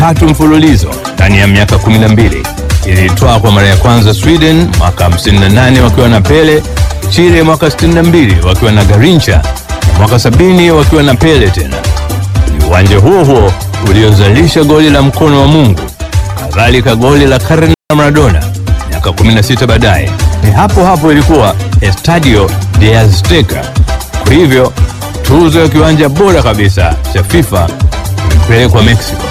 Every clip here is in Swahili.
tatu mfululizo ndani ya miaka 12. Ilitwaa kwa mara ya kwanza Sweden mwaka 58 wakiwa na Pele, Chile mwaka 62 wakiwa na Garincha na mwaka 70 wakiwa na Pele tena. Ni uwanja huo huo uliozalisha goli la mkono wa Mungu, kadhalika goli la karne la Maradona miaka 16 baadaye. Ni hapo hapo ilikuwa Estadio de Azteca. Kwa hivyo tuzo ya kiwanja bora kabisa cha FIFA imepelekwa Mexico.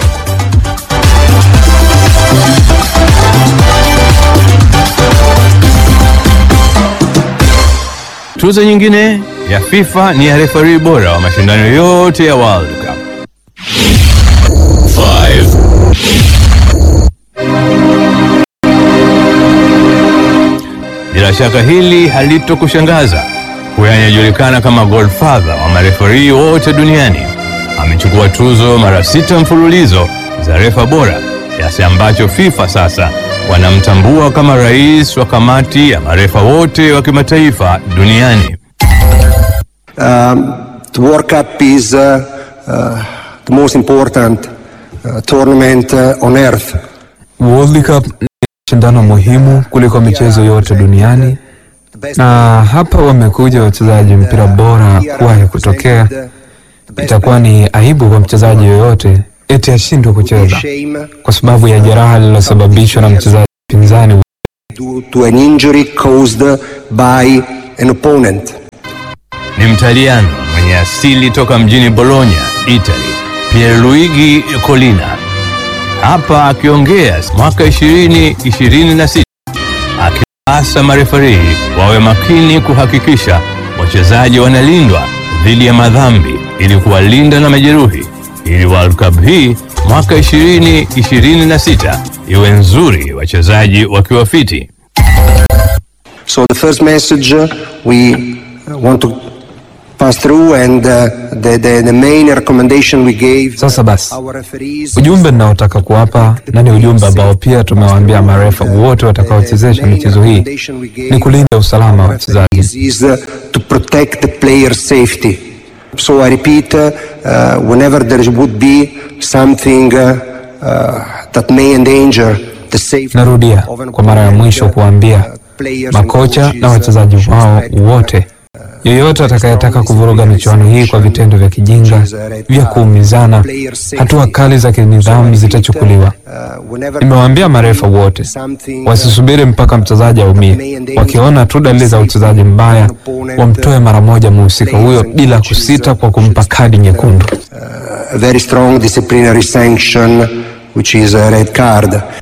Tuzo nyingine ya FIFA ni ya refari bora wa mashindano yote ya World Cup. Bila shaka hili halitokushangaza. Huyu anayejulikana kama Godfather wa marefari wote duniani amechukua tuzo mara sita mfululizo za refa bora, kiasi ambacho FIFA sasa wanamtambua kama rais wa kamati ya marefa wote wa kimataifa duniani. Um, the World Cup is uh, uh, the most important uh, tournament uh, on earth. World Cup ni shindano muhimu kuliko michezo yote duniani, na hapa wamekuja wachezaji mpira bora kuwahi kutokea. Itakuwa ni aibu kwa mchezaji yoyote eti ashindwe kucheza kwa sababu ya jeraha lililosababishwa na mchezaji pinzani. due to an injury caused by an opponent. Ni Mtaliano mwenye asili toka mjini Bologna, Italy, Pierluigi Collina. Hapa akiongea mwaka 2026 akiasa marefari wawe makini kuhakikisha wachezaji wanalindwa dhidi ya madhambi ili kuwalinda na majeruhi, ili World Cup hii mwaka 2026 iwe nzuri, wachezaji wakiwa fiti. So the first message uh, we uh, want to pass through and uh, the, the, the main recommendation we gave Sasa basi, our referees ujumbe ninaotaka kuwapa na ni ujumbe ambao pia tumewaambia marefa wote watakaochezesha michezo hii ni kulinda usalama wa wachezaji. is uh, to protect the player's safety. So I repeat, uh, uh, whenever there would be something uh, uh, that may endanger the safety Narudia of an kwa mara ya mwisho kuwaambia players and makocha coaches, na wachezaji uh, wao respect wote, yeyote atakayetaka kuvuruga michuano hii kwa vitendo vya kijinga vya kuumizana, hatua kali za kinidhamu zitachukuliwa. uh, whenever Nimewaambia marefa wote something, wasisubiri mpaka mchezaji aumie. Wakiona tu dalili za uchezaji mbaya, wamtoe mara moja mhusika huyo bila kusita kwa kumpa kadi nyekundu. a very strong disciplinary sanction, which is a red card.